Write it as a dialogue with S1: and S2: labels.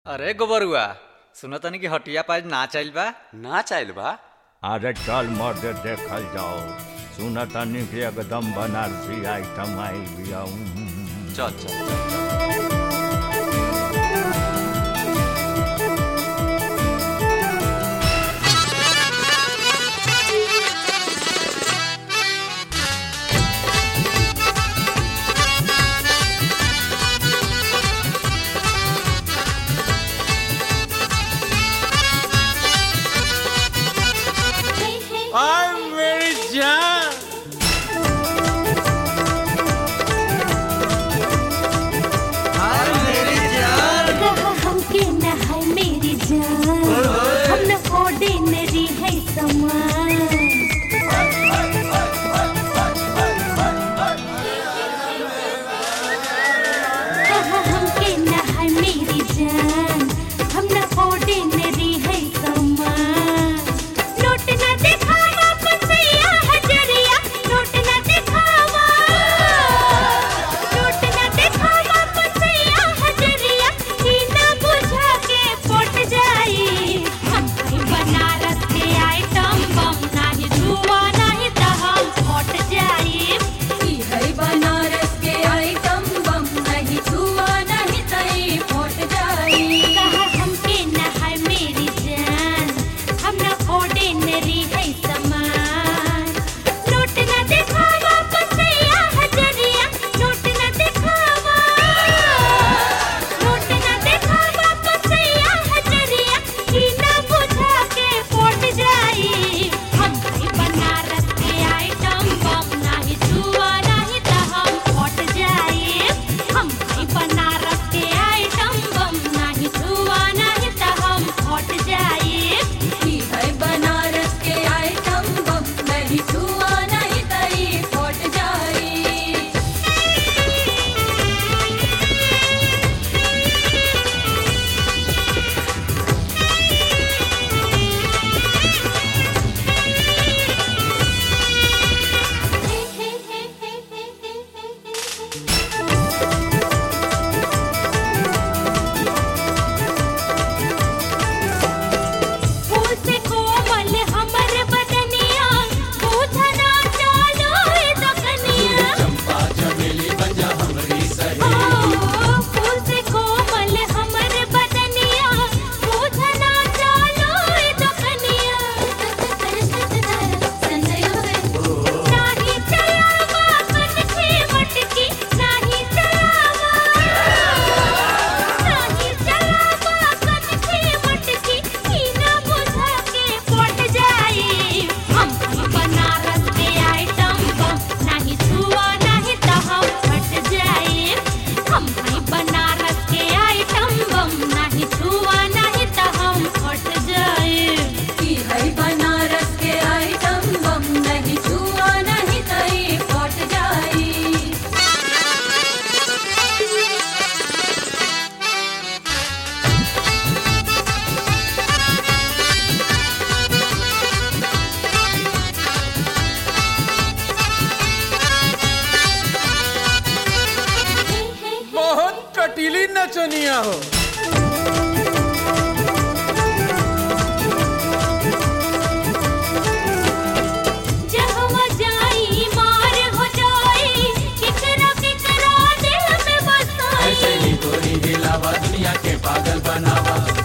S1: अरे गोबरुआ सुनो तनी कि हटिया पाज ना चल बा
S2: ना चाहल बा
S3: अरे चल मर्द देखल जाओ सुन तनी कि एकदम बनारसी आइटम आई बिया
S2: चल चल चल
S4: आई मेरी जान
S5: हमके न है मेरी जान हम न ऑर्डिनरी है समान हमके न है मेरी जान हम न ऑर्डिनरी है समान नोट न दिखावा पसैया हजरिया नोट न दिखावा नोट न दिखावा पसैया हजरिया ई ना बुझा के पट जाई हम कहीं बनारस के आइटम बम नाही धुआ नाही त हम पट जाई
S6: ई है बनारस के आइटम बम नहीं छुआ नहीं तई फट जाई
S5: कहा हमके न है मेरी जान हम न ऑर्डिनरी है समान नोट न दिखावा पसैया हजरिया नोट न दिखावा नोट न दिखावा पसैया हजरिया ई ना बुझा के पट जाई हम कहीं बनारस के आइटम बम नाही छुआ नहीं त हम पट जाई हम कहीं बनारस के आइटम बम नाही छुआ नहीं त हम पट जाई
S6: ई है बनारस के आइटम बम नहीं छुआ नहीं तई फट जाई
S5: फूल से कोमल हमर बदनिया पूछना चालो ए दकनिया चंपा चमेली बजा हमरी सही फूल से कोमल हमर बदनिया पूछना चालो ए दकनिया नाही चलावा कनखे मटकी नाही चलावा नाही चलावा कनखे मटकी ई ना बुझा के पट जाई हम ही बनारस के आइटम बम नाही छुआ नहीं त हम फट जाई हम ही बनारस के आइटम बम नाही छुआ नहीं त हम फट जाई
S6: ई है बनारस के आइटम बम नहीं छुआ नहीं तई फट जाई
S4: बहुत कटीली नचनिया हो
S5: जहवा जाई मार हो जाई किकरा किकरा दिल में बसाई
S7: ऐसे ही गोरी हिलावा दुनिया के पागल बनावा